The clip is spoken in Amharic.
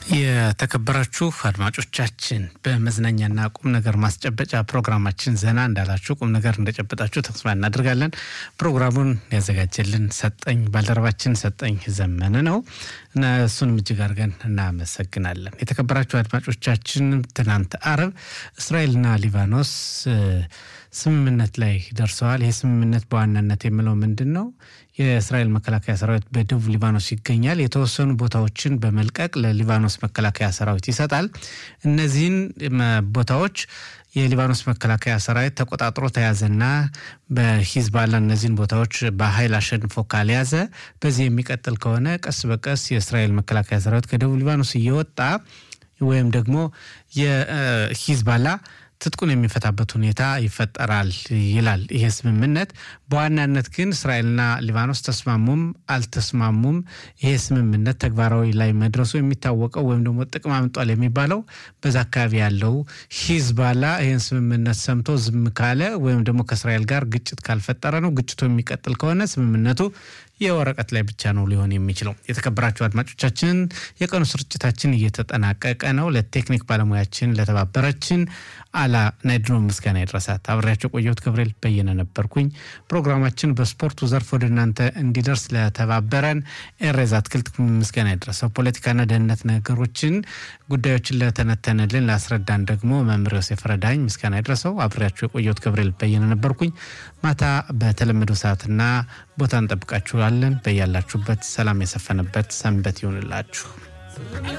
የተከበራችሁ አድማጮቻችን በመዝናኛና ቁም ነገር ማስጨበጫ ፕሮግራማችን ዘና እንዳላችሁ ቁም ነገር እንደጨበጣችሁ ተስፋ እናደርጋለን። ፕሮግራሙን ያዘጋጀልን ሰጠኝ ባልደረባችን ሰጠኝ ዘመነ ነው እና እሱንም እጅግ አድርገን እናመሰግናለን። የተከበራችሁ አድማጮቻችን ትናንት አርብ እስራኤልና ሊባኖስ ስምምነት ላይ ደርሰዋል። ይህ ስምምነት በዋናነት የምለው ምንድን ነው? የእስራኤል መከላከያ ሰራዊት በደቡብ ሊባኖስ ይገኛል። የተወሰኑ ቦታዎችን በመልቀቅ ለሊባኖስ መከላከያ ሰራዊት ይሰጣል። እነዚህን ቦታዎች የሊባኖስ መከላከያ ሰራዊት ተቆጣጥሮ ተያዘና በሂዝባላ እነዚህን ቦታዎች በኃይል አሸንፎ ካልያዘ በዚህ የሚቀጥል ከሆነ ቀስ በቀስ የእስራኤል መከላከያ ሰራዊት ከደቡብ ሊባኖስ እየወጣ ወይም ደግሞ የሂዝባላ ትጥቁን የሚፈታበት ሁኔታ ይፈጠራል ይላል ይሄ ስምምነት። በዋናነት ግን እስራኤልና ሊባኖስ ተስማሙም አልተስማሙም ይሄ ስምምነት ተግባራዊ ላይ መድረሱ የሚታወቀው ወይም ደግሞ ጥቅም አምጧል የሚባለው በዛ አካባቢ ያለው ሂዝባላ ይህን ስምምነት ሰምቶ ዝም ካለ ወይም ደግሞ ከእስራኤል ጋር ግጭት ካልፈጠረ ነው። ግጭቱ የሚቀጥል ከሆነ ስምምነቱ የወረቀት ላይ ብቻ ነው ሊሆን የሚችለው። የተከበራችሁ አድማጮቻችን የቀኑ ስርጭታችን እየተጠናቀቀ ነው። ለቴክኒክ ባለሙያችን ለተባበረችን አላ ናይድኖ ምስጋና ይድረሳት። አብሬያቸው ቆየሁት ገብርኤል በየነ ነበርኩኝ። ፕሮግራማችን በስፖርቱ ዘርፍ ወደ እናንተ እንዲደርስ ለተባበረን ኤሬዝ አትክልት ምስጋና ይድረሰው። ፖለቲካና ደህንነት ነገሮችን ጉዳዮችን ለተነተንልን ላስረዳን ደግሞ መምህር ዮሴፍ ረዳኝ ምስጋና ይድረሰው። አብሬያቸው የቆየሁት ገብርኤል በየነ ነበርኩኝ። ማታ በተለመደው ሰዓትና ቦታ እንጠብቃችኋለን። በያላችሁበት ሰላም የሰፈነበት ሰንበት ይሆንላችሁ።